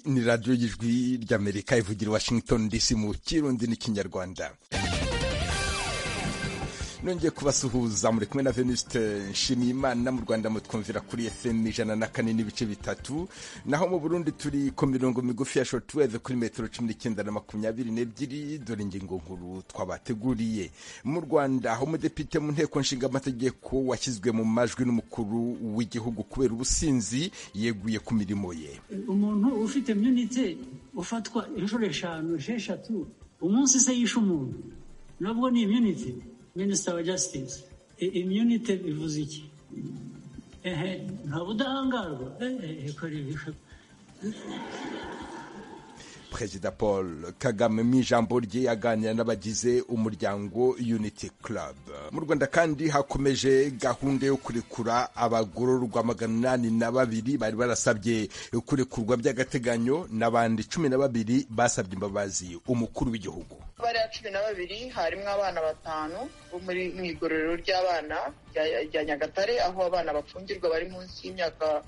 ni radiyo y'ijwi ry'amerika ivugira washington dc mu kirundi n'ikinyarwanda nongeye kubasuhuza muri kumwe na venuste nshimiyimana mu rwanda mutwumvira kuri fm ijana na kane n'ibice bitatu naho mu burundi turi ku mirongo migufi ya shortwave kuri metero cumi n'icyenda na makumyabiri n'ebyiri dore ingingo nkuru twabateguriye mu rwanda aho umudepite mu nteko nshinga amategeko washyizwe mu majwi n'umukuru w'igihugu kubera ubusinzi yeguye ku mirimo ye umuntu ufite myunite ufatwa inshuro eshanu esheshatu umunsi se yishe umuntu nabwo ni imyunite minisita wa jasitisi imyunite bivuze iki ehe nta budahangarwa ehe kora ibishoboka perezida paul kagame mu ijambo rye yaganira n'abagize umuryango unity club mu rwanda kandi hakomeje gahunda yo kurekura abagororwa magana inani na babiri bari barasabye kurekurwa by'agateganyo n'abandi cumi na babiri basabye imbabazi umukuru w'igihugu bariya cumi na babiri harimo abana batanu bo muri mu igororero ry'abana rya nyagatare aho abana bapfungirwa bari munsi y'imyaka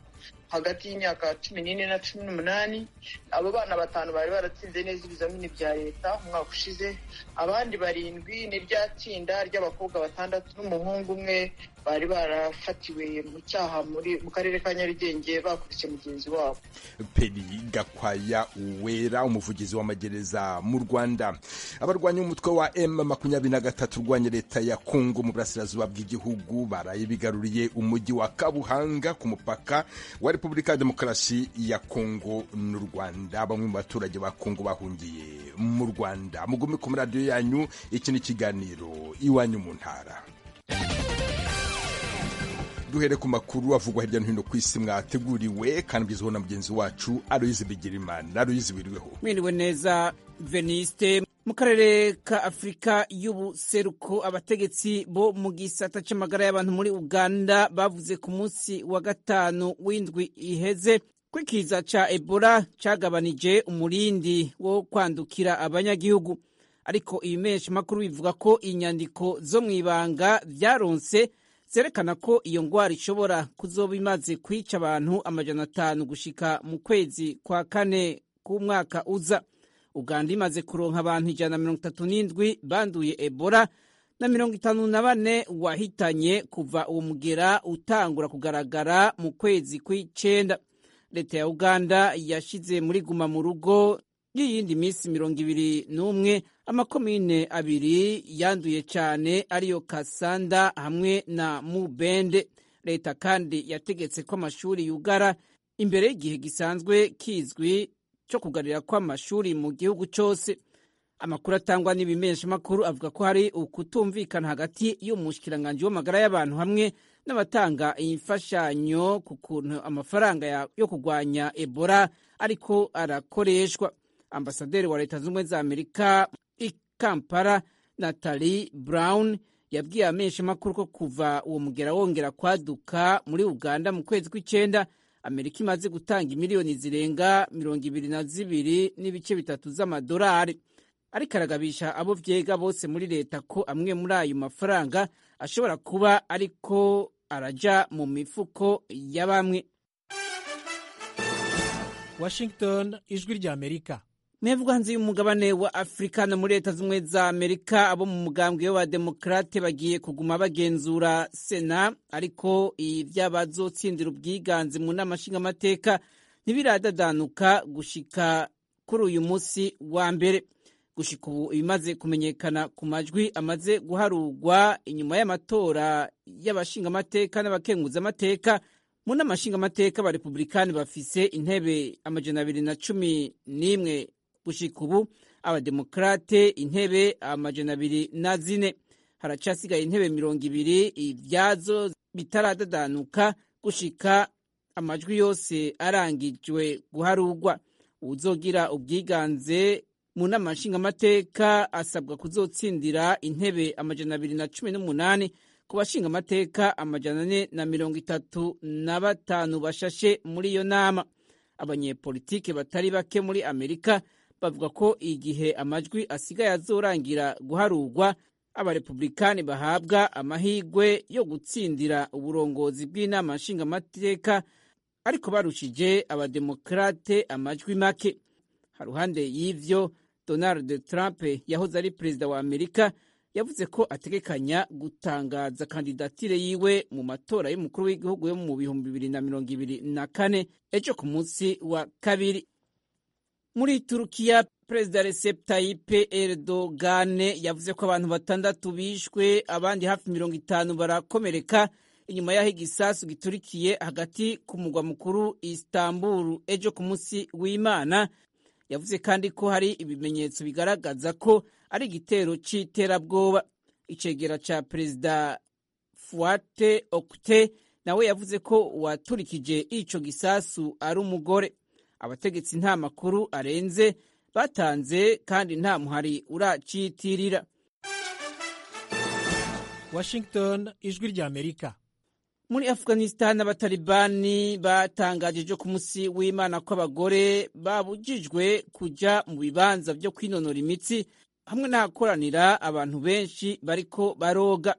hagati y'imyaka cumi n'ine na cumi n'umunani abo bana batanu bari baratsinze neza ibizamini bya leta umwaka ushize abandi barindwi n'irya tsinda ry'abakobwa batandatu n'umuhungu umwe bari barafatiwe mu cyaha mu karere ka nyarugenge bakurikiye mugenzi wabo peri gakwaya uwera umuvugizi w'amagereza mu rwanda abarwanya umutwe wa m makumyabiri na gatatu urwanya leta ya kongo mu burasirazuba bw'igihugu baraye bigaruriye umujyi wa kabuhanga ku mupaka wa repubulika ya demokarasi ya kongo n'u rwanda bamwe mu baturage ba kongo bahungiye mu rwanda mugume ku maradiyo yanyu iki ni ikiganiro iwanyu mu ntara duhere ku makuru avugwa hirya no hino ku isi mwateguriwe kandi mugezweho na mugenzi wacu aroyizi bigirimana aroyizi biriweho mwiriwe neza veniste mu karere ka afurika y'ubuseruko abategetsi bo mu gisata cy'amagara y'abantu muri uganda bavuze ku munsi wa gatanu w'indwi iheze ko ikiza cya ebola cyagabanije umurindi wo kwandukira abanyagihugu ariko ibimesha makuru bivuga ko inyandiko zo mu ibanga byaronse zerekana ko iyo ndwara ishobora kuzoba imaze kwica abantu amajana atanu gushika mu kwezi kwa kane k'umwaka uza uganda imaze kuronka abantu ijana na mirongo itatu n'indwi banduye ebola na mirongo itanu na bane wahitanye kuva uwo mugera utangura kugaragara mu kwezi kw'icenda leta ya uganda yashize muri guma mu rugo y'iyindi minsi mirongo ibiri n'umwe amakomine abiri yanduye cyane ariyo kasanda hamwe na mubende leta kandi yategetse ko amashuri yugara imbere y'igihe gisanzwe kizwi cyo kugarira kw'amashuri mu gihugu cyose amakuru atangwa n'ibimeshamakuru avuga ko hari ukutumvikana hagati y'umushikiranganji w'amagara y'abantu hamwe n'abatanga imfashanyo ku kuntu amafaranga yo kurwanya ebola ariko arakoreshwa ambasaderi wa leta zunze ubumwe za amerika i kampala natalie brown yabwiye ameshamakuru ko kuva uwo mugera wongera kwaduka muri uganda mu kwezi kw'icyenda amerika imaze gutanga miliyoni zirenga mirongo ibiri na zibiri n'ibice bitatu z'amadolari ariko aragabisha abo byega bose muri leta ko amwe muri ayo mafaranga ashobora kuba ariko araja mu mifuko ya bamwe washington ijwi rya amerika mwebwe hanze y'umugabane wa afurika no muri leta z'ubumwe za amerika abo mu mugambwe w'abademokarate bagiye kuguma bagenzura sena ariko iby'abazotsindira ubwiganze mu nama nshingamateka ntibiradadanuka gushika kuri uyu munsi wa mbere gushika ubu ibimaze kumenyekana ku majwi amaze guharurwa inyuma y'amatora y'abashingamateka n'abakenguzamateka mu nama nshingamateka abarepublikani bafise intebe amajana abiri na cumi n'imwe gushika ubu abademokarate intebe amajana abiri na zine haracasigaye intebe mirongo ibiri ibyazo bitaradadanuka gushika amajwi yose arangijwe guharugwa uzogira ubwiganze mu nama nshingamateka asabwa kuzotsindira intebe amajana abiri na cumi n'umunani ku bashingamateka amajana ane na mirongo itatu na batanu bashashe muri iyo nama abanyepolitike batari bake muri amerika bavuga ko igihe amajwi asigaye azorangira guharurwa abarepublikani bahabwa amahirwe yo gutsindira uburongozi bw'inama nshingamateka ariko barushije abademokarate amajwi make ha ruhande y'ivyo donald trump yahoze ari perezida wa amerika yavuze ko ategekanya gutangaza kandidatire yiwe mu matora y'umukuru w'igihugu yo mu bihumbi bibiri na mirongo ibiri na kane ejo ku munsi wa kabiri muri turukiya perezida recep tayyip erdogan yavuze ko abantu batandatu bishwe abandi hafi mirongo itanu barakomereka inyuma y'aho igisasu giturikiye hagati ku mugwa mukuru istanbul ejo ku munsi w'imana yavuze kandi ko hari ibimenyetso bigaragaza ko ari igitero cy'iterabwoba icegera ca perezida fuate okte nawe yavuze ko uwaturikije ico gisasu ari umugore abategetsi nta makuru arenze batanze kandi nta muhari uracitirira washington ijwi ry'amerika muri afghanistan abatalibani batangaje ejo ku munsi w'imana ko abagore babujijwe kuja mu bibanza vyo kwinonora imitsi hamwe n'ahakoranira abantu benshi bariko baroga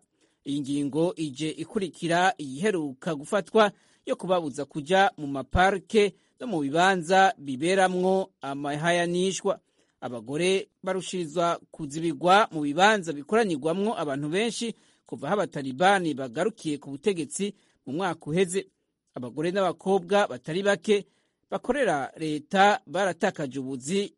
iyi ngingo ije ikurikira iyiheruka gufatwa yo kubabuza kuja mu maparike no mu bibanza biberamwo amahayanishwa abagore barushirizwa kuzibirwa mu bibanza bikoranyirwamwo abantu benshi kuva aho abatalibani bagarukiye ku butegetsi mu mwaka uheze abagore n'abakobwa batari bake bakorera leta baratakaje ubuzi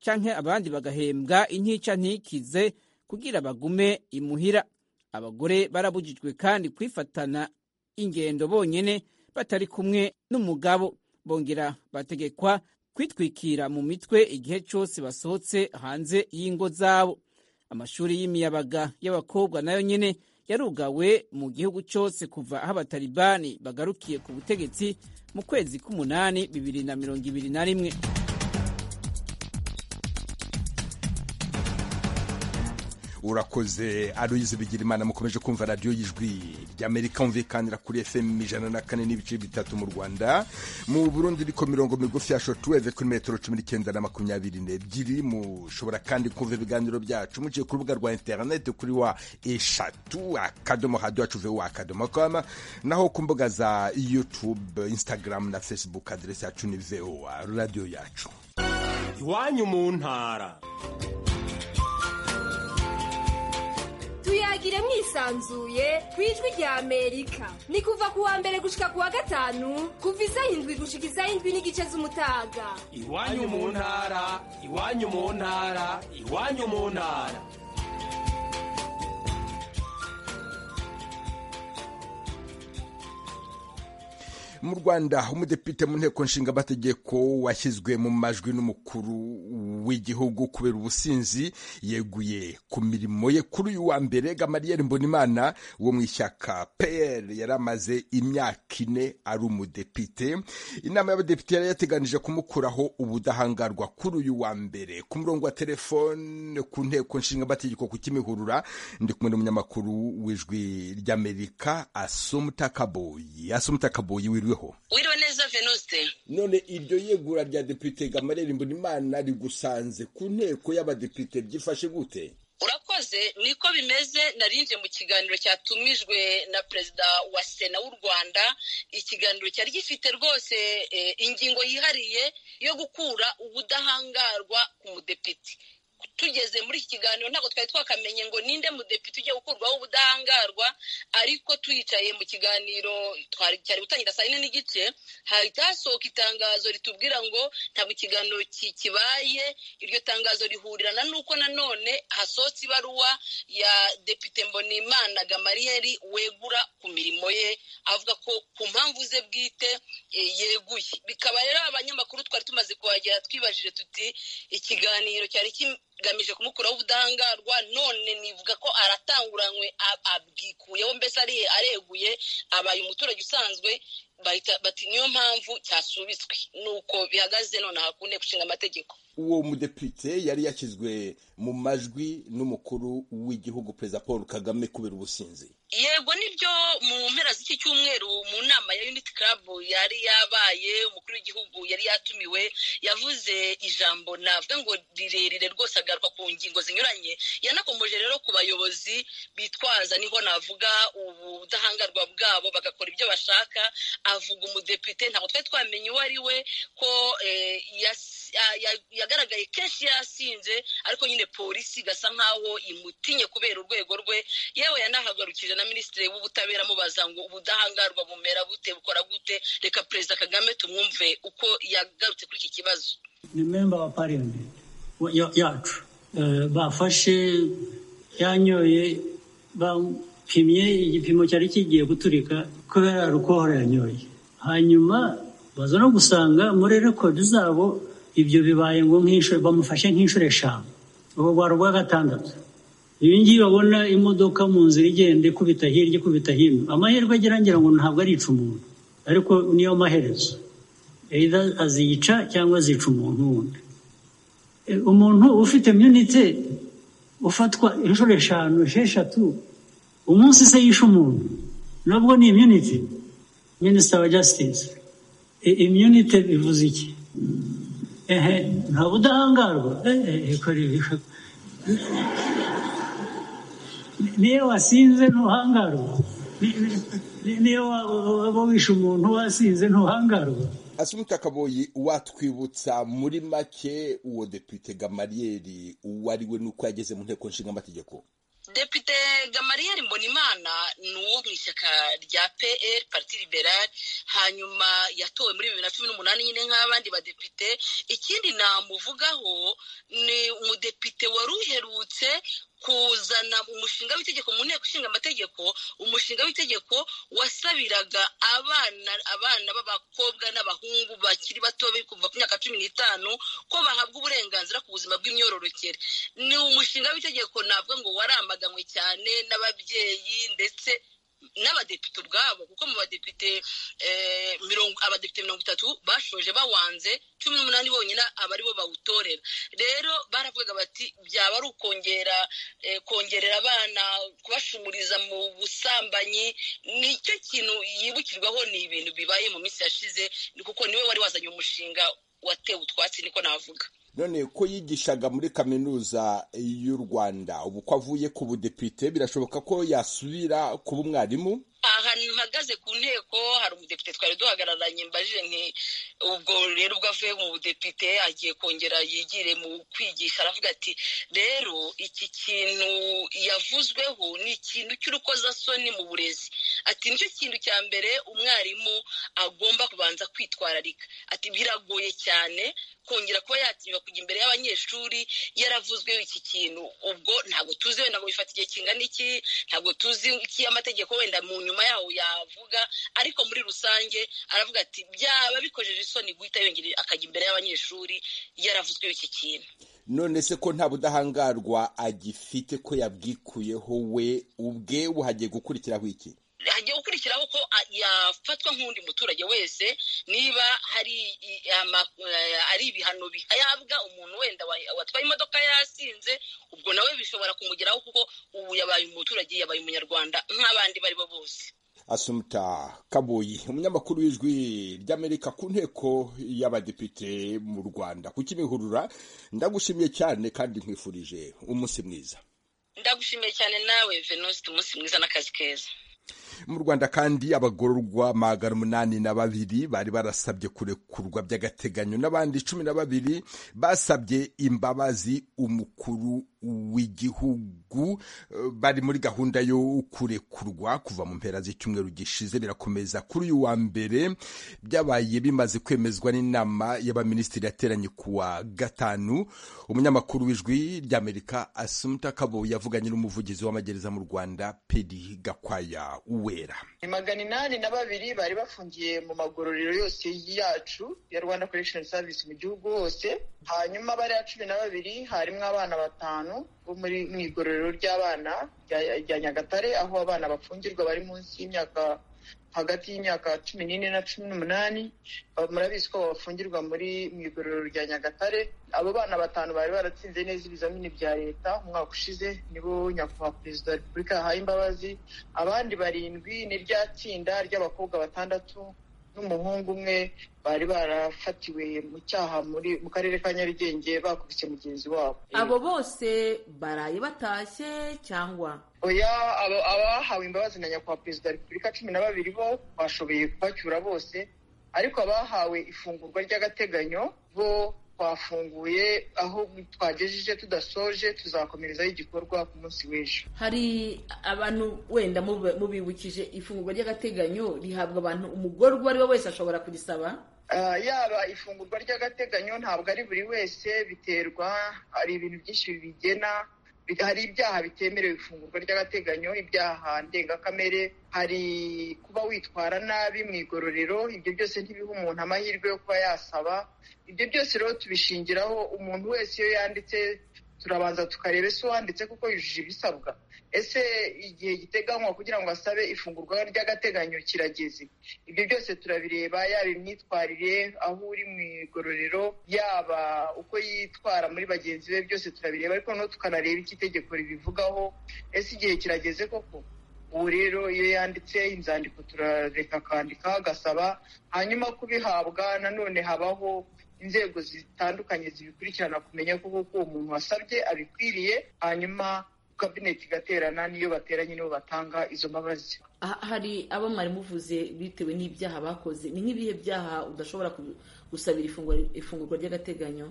canke abandi bagahembwa intica ntikize kugira bagume imuhira abagore barabujijwe kandi kwifatana ingendo bonyene batari kumwe n'umugabo bongera bategekwa kwitwikira mu mitwe igihe cyose basohotse hanze y'ingo zabo amashuri y'imiyabaga y'abakobwa nayo nyene yarugawe mu gihugu cyose kuva aho abatalibani bagarukiye ku butegetsi mu kwezi k'umunani bibiri na mirongo ibiri na rimwe urakoze aruyizi bigira imana mukomeje kumva radiyo y'ijwi ry'amerika mvikanira kuri fm ijana na kane n'ibice bitatu mu rwanda mu burundi iriko mirongo migufi ya shotuweve kuri metero cumi n'icyenda na makumyabiri n'ebyiri mushobora kandi kumva ibiganiro byacu muciye ku rubuga rwa interineti kuri wa eshatu akadomo hadi wacu ve akadomo kama naho ku mbuga za youtube instagram na facebook aderesi yacu ni voa radiyo yacu iwanyu mu ntara tuyagire mwisanzuye ku ijwi rya amerika ni kuva ku wa mbere gushika ku wa gatanu kuva isaha indwi gushika isaha indwi n'igice z'umutaga iwanyu mu ntara iwanyu mu ntara iwanyu mu ntara mu rwanda umudepite mu nteko nshingamategeko washyizwe mu majwi n'umukuru w'igihugu kubera ubusinzi yeguye ku mirimo ye kuri uyu wa mbere gamariyeri mbonimana wo mu ishyaka pr yari amaze imyaka ine ari umudepite inama y'abadepite yari yateganije kumukuraho ubudahangarwa kuri uyu wa mbere ku murongo wa telefone ku nteko nshingamategeko ku kimihurura ndi kumwe n'umunyamakuru w'ijwi ry'amerika asomutakaboyi asomutakaboyi wiru wiriweho wiriwe neza venuste none iryo yegura rya depite gamarera imburimana rigusanze ku nteko y'abadepite byifashe gute urakoze niko bimeze narinje mu kiganiro cyatumijwe na perezida wa sena w'u rwanda ikiganiro cyari gifite rwose eh, ingingo yihariye yo gukura ubudahangarwa ku mudepite tugeze muri iki kiganiro ntabwo twari twakamenye ngo ninde mudepite ugiye gukurwaho ubudahangarwa ariko tuyicaye mu kiganiro cyari gutangira saa yine n'igice hahita hasohoka itangazo ritubwira ngo ntabwo ikiganiro kibaye iryo tangazo rihurirana n'uko nanone hasohotse ibaruwa ya depite mbonimana gamariyeri wegura ku mirimo ye avuga ko ku mpamvu ze bwite yeguye bikaba rero abanyamakuru twari tumaze kuhagera twibajije tuti ikiganiro cyari kigamije kumukuraho ubudahangarwa none nivuga ko aratanguranywe abwikuyeho mbese areguye abaye umuturage usanzwe bati niyo mpamvu cyasubitswe ni uko bihagaze nonaha ku nteko ishinga amategeko uwo mudepite yari yakizwe mu majwi n'umukuru w'igihugu perezida paul kagame kubera ubusinzi yego nibyo mu mpera z'iki cyumweru mu nama ya unity club yari yabaye umukuru w'igihugu yari yatumiwe yavuze ijambo navuga ngo rirerire rwose agaruka ku ngingo zinyuranye yanakomeje rero ku bayobozi bitwaza niho navuga ubudahangarwa bwabo bagakora ibyo bashaka avuga umudepite ntabwo twari twamenya uwo ari we ko yagaragaye kenshi yasinze ariko nyine polisi igasa nkaho imutinye kubera urwego rwe yewe yanahagarukije na minisitiri w'ubutabera amubaza ngo ubudahangarwa bumera bute bukora gute reka perezida kagame tumwumve uko yagarutse kuri iki kibazo ni memba wa pariyoni yacu bafashe yanyoye bapimye igipimo cyari kigiye guturika kubera rukohora yanyoye hanyuma baza no gusanga muri rekodi zabo ibyo bibaye ngo bamufashe nk'inshuro eshanu ubu rwari urwa gatandatu ibi ngibi babona imodoka mu nzira igenda ikubita hirya ikubita hino amahirwe agira ngo ntabwo arica umuntu ariko niyo maherezo aziyica cyangwa azica umuntu wundi umuntu ufite imyunite ufatwa inshuro eshanu esheshatu umunsi se yishe umuntu nabwo ni imyunite minisita wa jasitisi imyunite bivuze iki ehe nta budahangarwa ehe kora ibi niyo wasinze ntuhangarwa niyo waba wishe umuntu wasinze ntuhangarwa asumita kaboyi watwibutsa muri make uwo depite gamariyeri uwo ari we n'uko yageze mu nteko nshingamategeko depite gamariyeri mbonimana ni uwo mu ishyaka rya pl parti liberale hanyuma yatowe muri bibiri na cumi n'umunani nyine nk'abandi badepite ikindi namuvugaho ni umudepite wari uherutse kuzana umushinga w'itegeko mu nteko ishinga amategeko umushinga w'itegeko wasabiraga abana abana b'abakobwa n'abahungu bakiri bato kuva ku myaka cumi n'itanu ko bahabwa uburenganzira ku buzima bw'imyororokere ni umushinga w'itegeko ntabwo ngo waramaganwe cyane n'ababyeyi ndetse n'abadepite ubwabo kuko mu badepite abadepite mirongo itatu bashoje bawanze cumi n'umunani bonyine aba aribo bawutorera rero baravugaga bati byaba ari ukongera kongerera abana kubashumuriza mu busambanyi nicyo kintu yibukirwaho ni ibintu bibaye mu minsi yashize kuko niwe wari wazanye umushinga watewe utwatsi niko navuga none ko yigishaga muri kaminuza y'u rwanda ubu ko avuye ku budepite birashoboka ko yasubira kuba umwarimu aha mpagaze ku nteko hari umudepite twari duhagararanye mbajije nti ubwo rero ubwo avuye mu budepite agiye kongera yigire mu kwigisha aravuga ati rero iki kintu yavuzweho ni ikintu cy'urukozasoni mu burezi ati nicyo kintu cya mbere umwarimu agomba kubanza kwitwararika ati biragoye cyane kongera kuba yatinywa kujya imbere y'abanyeshuri yaravuzwe iki kintu ubwo ntabwo tuzi wenda ngo bifata igihe kingana iki ntabwo tuzi iki amategeko wenda mu nyuma yaho yavuga ariko muri rusange aravuga ati byaba bikojeje isoni guhita yongera akajya imbere y'abanyeshuri yaravuzwe iki kintu none se ko nta budahangarwa agifite ko yabwikuyeho we ubwe hagiye gukurikiraho iki hagiye gukurikiraho ko yafatwa nk'undi muturage wese niba hari ari ibihano bihabwa umuntu wenda watwaye imodoka yasinze ubwo nawe bishobora kumugeraho kuko ubu yabaye umuturage yabaye umunyarwanda nk'abandi bari bo bose asumuta kaboyi umunyamakuru w'ijwi ry'amerika ku nteko y'abadepite mu rwanda kukimihurura ndagushimiye cyane kandi nkwifurije umunsi mwiza ndagushimiye cyane nawe venuste umunsi mwiza n'akazi keza mu rwanda kandi abagororwa magana umunani na babiri bari barasabye kurekurwa by'agateganyo n'abandi cumi na babiri basabye imbabazi umukuru w'igihugu bari muri gahunda yo kurekurwa kuva mu mpera z'icyumweru gishize birakomeza kuri uyu wa mbere byabaye bimaze kwemezwa n'inama y'abaminisitiri yateranye ku wa gatanu umunyamakuru w'ijwi ry'amerika asumta kabo yavuganye n'umuvugizi w'amagereza mu rwanda pedi gakwaya uwera ni magana inani na babiri bari bafungiye mu magororero yose yacu ya rwanda korekishoni savisi mu gihugu hose hanyuma bariya cumi na babiri harimo abana batanu batanu bo muri mu igororero ry'abana rya rya nyagatare aho abana bafungirwa bari munsi y'imyaka hagati y'imyaka cumi n'ine na cumi n'umunani Ba- murabizi ko bafungirwa muri mu igororero rya nyagatare abo bana batanu bari baratsinze neza ibizamini bya leta umwaka ushize nibo nyakubahwa perezida wa repubulika yahaye imbabazi abandi barindwi ni rya tsinda ry'abakobwa batandatu n'umuhungu umwe bari barafatiwe mu cyaha muri mu karere ka nyarugenge bakubise mugenzi wabo abo bose baraye batashye cyangwa oya abo- abahawe imbabazi na nyakubahwa perezida wa repubulika cumi na babiri bo bashoboye kubacyura bose ariko abahawe ifungurwa ry'agateganyo bo twafunguye aho twagejeje tudasoje tuzakomerezaho igikorwa ku munsi w'ejo hari abantu wenda mube- mubibukije ifungurwa ry'agateganyo rihabwa abantu umugorwa uwo ari we wese ashobora kurisaba Ah, yaba ifungurwa ry'agateganyo ntabwo ari buri wese biterwa hari ibintu byinshi bigena bi- hari ibyaha bitemerewe ifungurwa ry'agateganyo ibyaha ndengakamere hari kuba witwara nabi mu igororero ibyo byose ntibiha umuntu amahirwe yo kuba yasaba ibyo byose rero tubishingiraho umuntu wese iyo yanditse turabanza tukareba ese uwanditse kuko yujuje ibisabwa ese igihe giteganywa kugira ngo asabe ifungurwa ry'agateganyo kirageze ibyo byose turabireba yaba imyitwarire aho uri mu igororero yaba uko yitwara muri bagenzi be byose turabireba ariko noneho tukanareba icyo itegeko ribivugaho ese igihe kirageze koko ubu rero iyo yanditse inzandiko turareka akandika agasaba hanyuma kubihabwa nanone habaho inzego zitandukanye zibikurikirana kumenya koko ko uwo muntu wasabye abikwiriye hanyuma kabineti igaterana niyo bateranye nibo batanga izo mbabazi Ah, hari abo mwari muvuze bitewe n'ibyaha bakoze ni nk'ibihe byaha udashobora ku- gusabira ifungwa- ifungurwa ry'agateganyo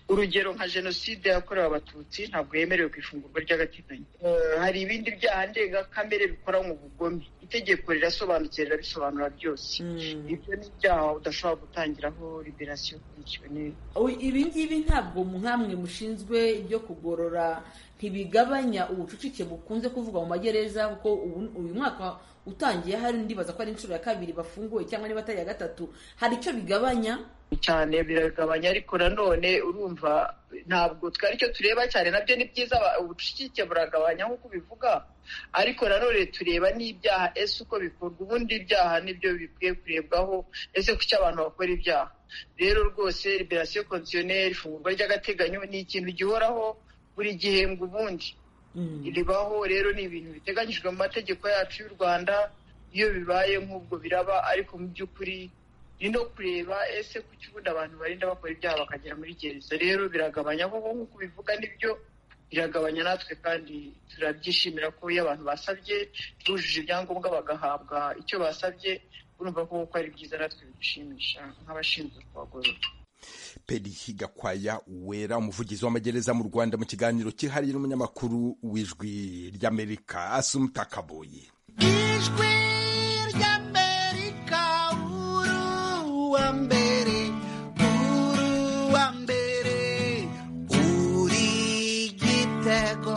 urugero nka jenoside yakorewe abatutsi ntabwo yemerewe ku ifungurwa ry'agateganyo Eh, hari ibindi byaha ndengakamere bikora mu bugome itegeko rirasobanukira rirabisobanura byose ibyo ni ibyaha udashobora gutangiraho liberasiyo ukurikiwe neza Oy, ibi ngibi ntabwo nkamwe mushinzwe ibyo kugorora ntibigabanya ubucucike bukunze kuvugwa mu magereza kuko ubu- uyu mwaka utangiye hari ndibaza ko ari inshuro ya kabiri bafunguwe cyangwa niba atari iya gatatu hari icyo bigabanya cyane biragabanya ariko nanone urumva ntabwo twari cyo tureba cyane nabyo ni byiza aba- ubucucike buragabanya nk'uko ubivuga ariko nanone tureba n'ibyaha ese uko bikorwa ubundi ibyaha nibyo bikwiye kurebwaho ese kuki abantu bakora ibyaha rero rwose liberasiyo konsiyoneri ifungurwa ry'agateganyo ni ikintu gihoraho buri gihembwe ubundi ribaho rero ni ibintu biteganyijwe mu mategeko yacu y'u rwanda iyo bibaye nk'ubwo biraba ariko mu by'ukuri ni no kureba ese ku ubundi abantu barinda bakora ibyaha bakagera muri gereza rero biragabanya kuko nk'uko ubivuga nibyo biragabanya natwe kandi turabyishimira ko iyo abantu basabye bujuje ibyangombwa bagahabwa icyo basabye urumva ko kuko ari byiza natwe bidushimisha nk'abashinzwe kubagorora peri gakwaya wera umuvugizi w'amagereza mu rwanda mu kiganiro kihariye n'umunyamakuru w'ijwi ry'amerika asumuta kaboyi ijwi ry'amerika uruwa mbere uruwa mbere uri gitego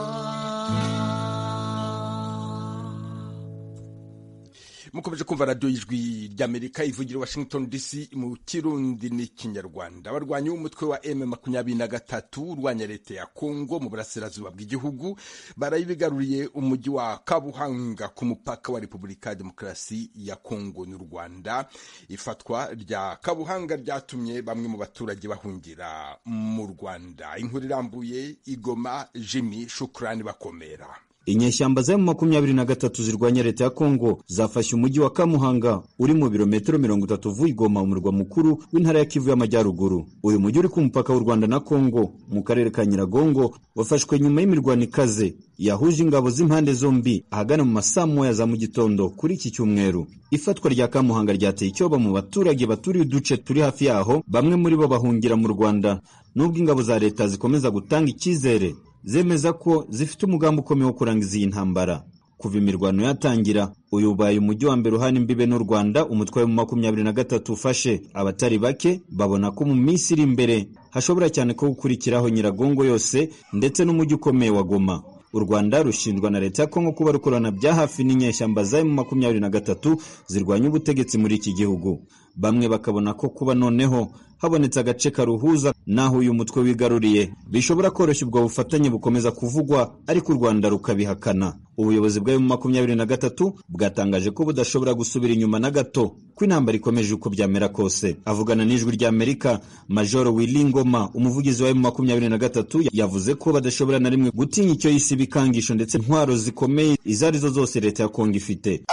mukomeje kumva radiyo y'ijwi ry'amerika ivugira i washington dc mu kirundi n'ikinyarwanda abarwanyi b'umutwe wa m makumyabiri na gatatu urwanya leta ya kongo mu burasirazuba bw'igihugu barayibigaruriye umujyi wa kabuhanga ku mupaka wa repubulika ya demokarasi ya kongo n'u rwanda ifatwa rya kabuhanga ryatumye bamwe mu baturage bahungira mu rwanda inkuru irambuye igoma jimmy shukurani bakomera inyeshyamba za makumyabiri na gatatu zirwanya leta ya kongo zafashe umujyi wa kamuhanga uri mu birometero mirongo itatu uvuye igoma umurwa mukuru w'intara ya kivu y'amajyaruguru uyu mujyi uri ku mupaka w'u rwanda na kongo mu karere ka nyiragongo wafashwe nyuma y'imirwano ikaze yahuje ingabo z'impande zombi ahagana mu masaa moya za mu gitondo kuri iki cyumweru ifatwa rya kamuhanga ryateye icyoba mu baturage baturiye uduce turi hafi yaho bamwe muri bo bahungira mu rwanda nubwo ingabo za leta zikomeza gutanga icyizere zemeza ko zifite umugambi ukomeye wo kurangiza iyi ntambara kuva imirwano yatangira uyu ubaye umujyi wa mbere uhana imbibe n'u rwanda umutwe wa makumyabiri na gatatu ufashe abatari bake babona ko mu minsi iri imbere hashobora cyane ko gukurikiraho nyiragongo yose ndetse n'umujyi ukomeye wa goma u rwanda rushinjwa na leta ya kongo kuba rukorana bya hafi n'inyeshyamba za mu makumyabiri na gatatu zirwanya ubutegetsi muri iki gihugu bamwe bakabona ko kuba noneho habonetse agace karuhuza n'aho uyu mutwe wigaruriye bishobora koroshya ubwo bufatanye bukomeza kuvugwa ariko u rwanda rukabihakana ubuyobozi bwa emu makumyabiri na gatatu bwatangaje ko budashobora gusubira inyuma na gato ko intambara ikomeje uko byamera kose avugana n'ijwi ry'amerika majoro wilingoma umuvugizi wa emu makumyabiri na gatatu yavuze ko badashobora na rimwe gutinya icyo yise ibikangisho ndetse intwaro zikomeye izo ari zo zose leta ya kongo ifite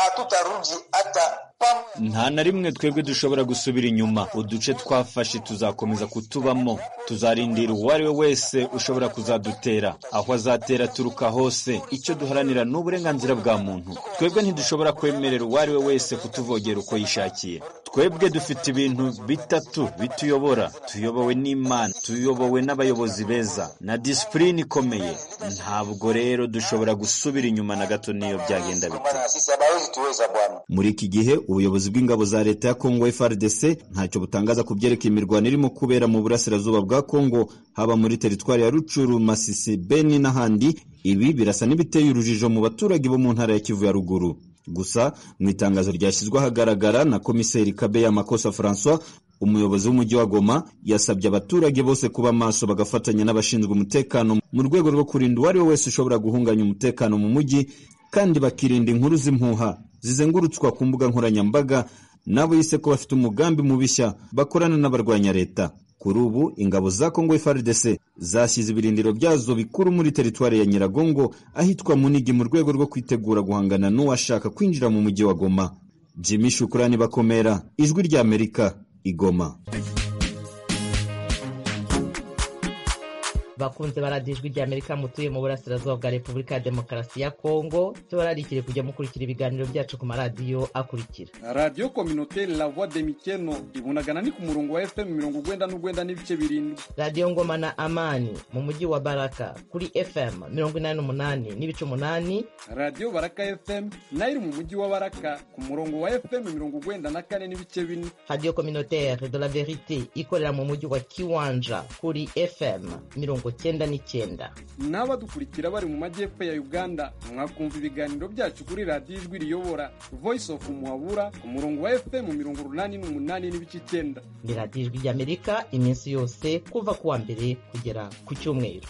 nta na rimwe twebwe dushobora gusubira inyuma uduce twafashe tuzakomeza kutubamo tuzarindira uwo ari we wese ushobora kuzadutera aho azatera aturuka hose icyo duharanira ni uburenganzira bwa muntu twebwe ntidushobora kwemerera uwo ari we wese kutuvogera uko yishakiye twebwe dufite ibintu bitatu bituyobora tuyobowe n'imana tuyobowe n'abayobozi beza na disipurine ikomeye ntabwo rero dushobora gusubira inyuma na gato n'iyo byagenda bite muri iki gihe ubuyobozi bw'ingabo za leta ya kongo frdc ntacyo butangaza ku byerekeye imirwano irimo kubera mu burasirazuba bwa kongo haba muri teritwari ya rucuru masisi beni n'ahandi ibi birasa n'ibiteye urujijo mu baturage bo mu ntara ya kivu ya ruguru gusa mu itangazo ryashyizwe ahagaragara na komiseri kabeya makosa francois umuyobozi w'umujyi wa goma yasabye abaturage bose kuba maso bagafatanya n'abashinzwe umutekano mu rwego rwo kurinda uwo ari we wese ushobora guhunganya umutekano mu mujyi kandi bakirinda inkuru z'impuha zizengurutswa ku mbuga nkoranyambaga n'abo yise ko bafite umugambi mubishya bakorana n'abarwanya leta kuri ubu ingabo za kongo frdc zashyize ibirindiro byazo bikuru muri teritwari ya nyiragongo ahitwa munigi mu rwego rwo kwitegura guhangana n'uwashaka kwinjira mu mujyi wa goma jimmy shukurani bakomera ijwi ry'amerika igoma bakunze baradiye ijwi ry'amerika mutuye mu burasirazuba bwa repubulika ya demokarasi ya kongo tubararikire kujya mukurikira ibiganiro byacu ku maradiyo akurikira radiyo kominote la voix de mikeno ibunagana ni ku murongo wa fm mirongo urwenda n'urwenda n'ibice birindwi radiyo ngoma na amani mu mujyi wa baraka kuri fm mirongo inani n'umunani n'ibice umunani radiyo baraka fm nayo iri mu mujyi wa baraka ku murongo wa fm mirongo urwenda na kane n'ibice bine radiyo kominotere de la verite ikorera mu mujyi wa kiwanja kuri fm mirongo cyenda n'icyenda n'abadukurikira bari mu majyepfo ya uganda mwakumva ibiganiro byacu kuri radiyo ijwi riyobora voice of muhabura ku murongo wa fm mirongo urunani n'umunani n'ibice icyenda ni radiyo ijwi ry'amerika iminsi yose kuva ku wa mbere kugera ku cyumweru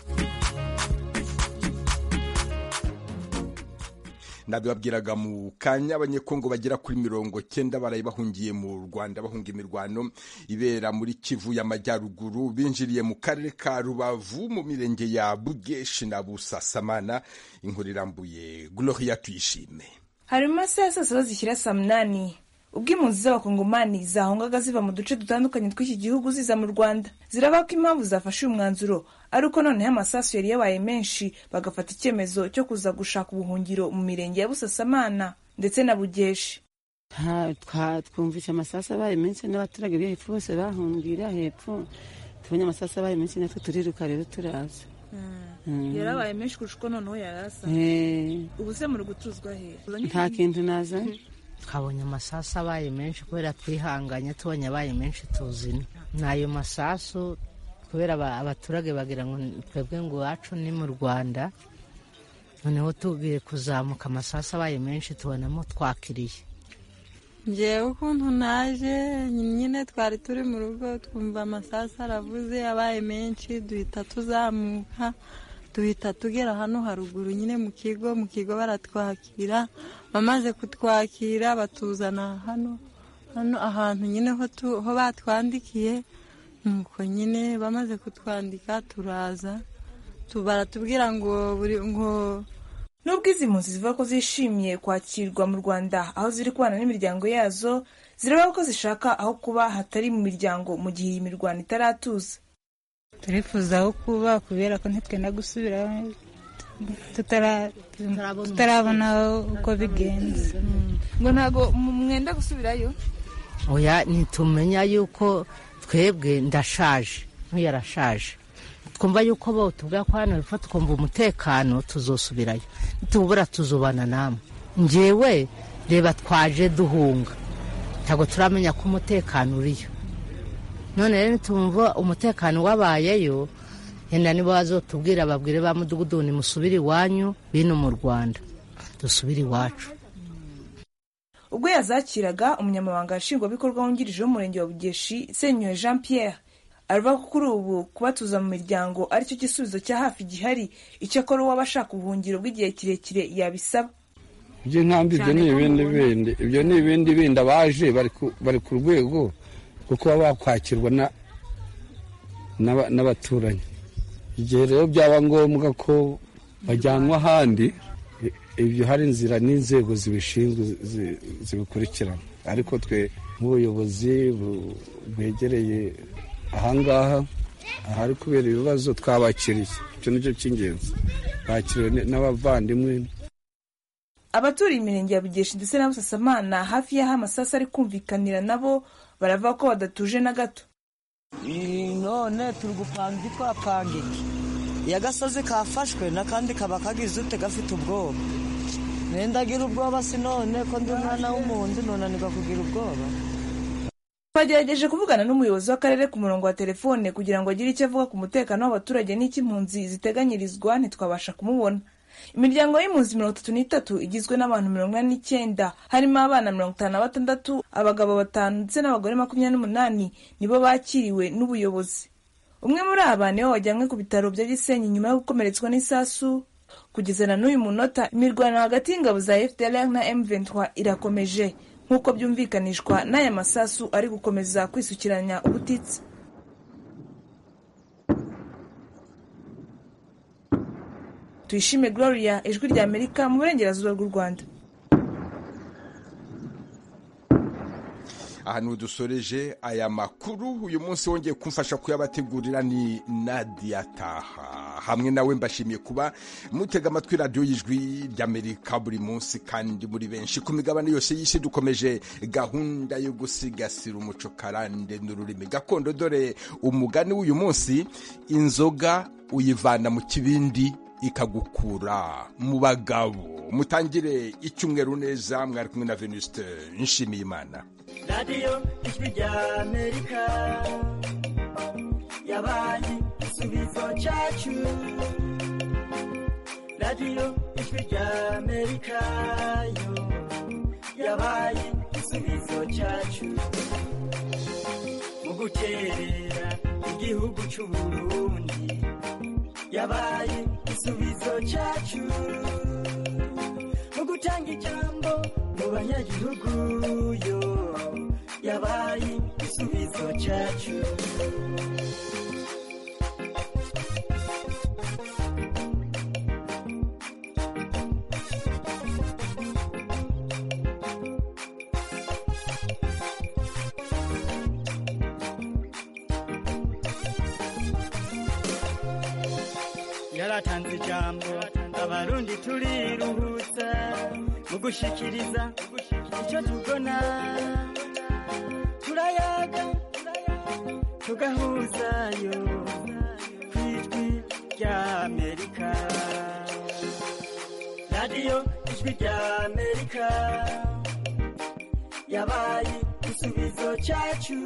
nabibabwiraga mu kanya abanyekongo bagera kuri mirongo cyenda baraye bahungiye mu rwanda bahunga imirwano ibera muri kivu y'amajyaruguru binjiriye mu karere ka rubavu mu mirenge ya bugeshi na busasamana inkuru irambuye gloria tuyishime hari mu masaha ya saa saba zishyira saa munani ubwo impunzi z'abakongomani zahungaga ziva mu duce dutandukanye tw'iki gihugu ziza mu rwanda ziravuga ko impamvu zafashe uyu mwanzuro ari uko noneho amasasu yari yabaye menshi bagafata icyemezo cyo kuza gushaka ubuhungiro mu mirenge ya busasamana ndetse na bugeshi twumvise amasasu abaye menshi n'abaturage bo hepfo bose bahungirira hepfo tubonye amasasu abaye menshi natwe turiruka rero turaza yarabaye menshi kurusha uko noneho yarasa ubu se muri gucuzwa hehe nta kintu nazanye twabonye amasasu abaye menshi kubera twihanganye tubonye abaye menshi tuzina ni ayo masasu kubera abaturage bagira ngo twebwe ngo iwacu ni mu rwanda noneho tugiye kuzamuka amasasu abaye menshi tubonamo twakiriye ngewe ukuntu naje nyine twari turi mu rugo twumva amasasu aravuze abaye menshi duhita tuzamuka duhita tugera hano haruguru nyine mu kigo mu kigo baratwakira bamaze kutwakira batuzana hano hano ahantu nyine ho batwandikiye nuko nyine bamaze kutwandika turaza baratubwira ngo buri ngo nubwo izi mpunzi zivuga ko zishimiye kwakirwa mu rwanda aho ziri kubana n'imiryango yazo ziraba ko zishaka aho kuba hatari mu miryango mu gihe iyi mirwano itaratuza turifuza aho kuba kubera ko ntitwenda gusubira tutarabona uko bigenze ngo ntabwo mwenda gusubirayo oya ntitumenya yuko twebwe ndashaje ntuyarashaje twumva yuko bawutubwira ko hano hepfo twumva umutekano tuzosubirayo tubura tuzubana namwe ngewe reba twaje duhunga ntabwo turamenya ko umutekano uriyo none rero nitumva umutekano wabayeyo yenda nibo bazotubwira babwire ba mudugudu musubire iwanyu bino mu rwanda dusubire iwacu ubwo yazakiraga umunyamabanga nshingwabikorwa wungirije w'umurenge wa bugeshi senyoye jean pierre aravuga ko kuri ubu kubatuza mu miryango aricyo gisubizo cya hafi gihari icyakora uwabashaka ubuhungiro bw'igihe kirekire yabisaba ibyo nkambi ibyo ni ibindi bindi ibyo ni ibindi bindi abaje bari ku rwego rwo kuba bakwakirwa n'abaturanyi igihe rero byaba ngombwa ko bajyanwa ahandi ibyo hari inzira n'inzego zibishinzwe zibikurikirana ariko twe nk'ubuyobozi bwegereye ahangaha ahari kubera ibibazo twabakiriye icyo ni cyo cy'ingenzi bakiriwe n'abavandimwe abaturiye imirenge ya bugeshi ndetse na busasamana hafi y'aho amasasu ari kumvikanira nabo baravuga ko badatuje na gato none turi gupanga ikwapanga iki iyo agasozi kafashwe n'akandi kaba kagize ute gafite ubwoba mwenda agira ubwoba si none ko ndi umwana w'umuhondo nunanirwa kugira ubwoba twagerageje kuvugana n'umuyobozi w'akarere ku murongo wa telefone kugira ngo agire icyo avuga ku mutekano w'abaturage n'icy'impunzi ziteganyirizwa ntitwabasha kumubona imiryango y'impunzi mirongo itatu n'itatu igizwe n'abantu mirongo ine n'icyenda harimo abana mirongo itanu na batandatu abagabo batanu ndetse n'abagore makumyabiri n'umunani nibo bakiriwe n'ubuyobozi umwe muri aba niwe wajyanywe ku bitaro bya gisenyi nyuma yo gukomeretswa n'isasu kugeza na n'uyu munota imirwano hagati y'ingabo za fdr na m23 irakomeje nk'uko byumvikanishwa n'aya masasu ari gukomeza kwisukiranya ubutitsa tuyishime gloria ijwi rya amerika mu burengerazuba bw'u rwanda aha niho dusoreje aya makuru uyu munsi wongeye kumfasha kuyabategurira ni nadia taha hamwe nawe mbashimiye kuba mutega amatwi radiyo y'ijwi ry'amerika buri munsi kandi muri benshi ku migabane yose y'isi dukomeje gahunda yo gusigasira umuco karande n'ururimi gakondo dore umugani w'uyu munsi inzoga uyivana mu kibindi ikagukura mu bagabo mutangire icyumweru neza mwari kumwe na venuste nshimiyimana radiyo ijwi rya amerika yabaye igisubizo cyacu radiyo ijwi rya amerika yo yabaye igisubizo cyacu mu gukerera igihugu cy'u burundi yabaye igisubizo cyacu mu gutanga ijambo mu banyagihugu yo yabaye igisubizo cyacu yaratanze ijambo abarundi turiruhutsa mu gushikiriza icyo tubona turayaga tugahuzayo ku ijwi rya amerika radiyo ijwi rya amerika yabaye igisubizo cyacu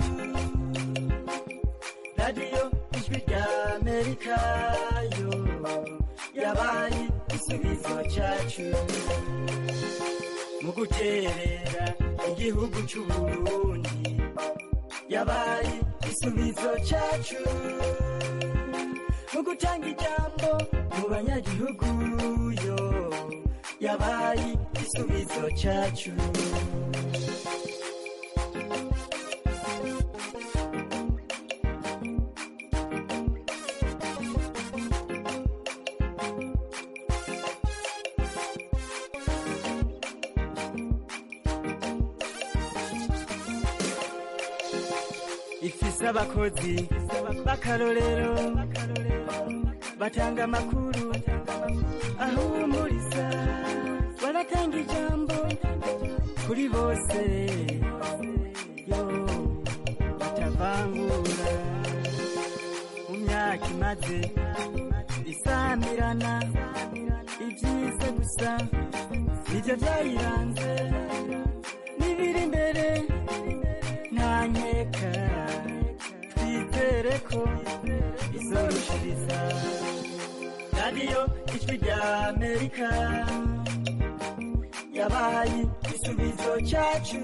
radiyo ijwi rya amerika yo yabaye igisubizo cyacu mu guterera igihugu cy'u burundi yabaye igisubizo cyacu mu gutanga ijambo mu banyagihugu yo yabaye igisubizo cyacu ifise abakozi b'akarorero batanga amakuru ahumuriza baratanga ijambo kuri bose yo batavangura mu myaka imaze isamirana ibyiza gusa nibyo byayiranze n'ibiri imbere nta nkeka twizere ko izorushiriza radiyo ijwi rya amerika yabahaye igisubizo cyacu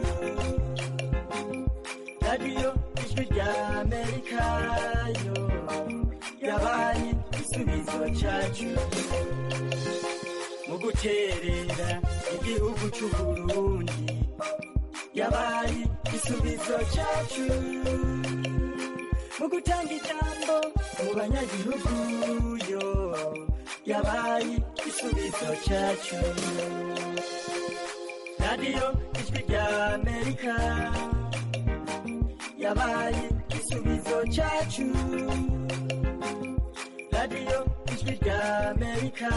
radiyo ijwi rya amerika yo yabahaye igisubizo cyacu mu guterera igihugu cy'u burundi yabaye igisubizo cyacu mu gutanga ijambo mu banyagihugu yo yabaye igisubizo cyacu radiyo ijwi rya amerika yabaye igisubizo cyacu radiyo ijwi rya amerika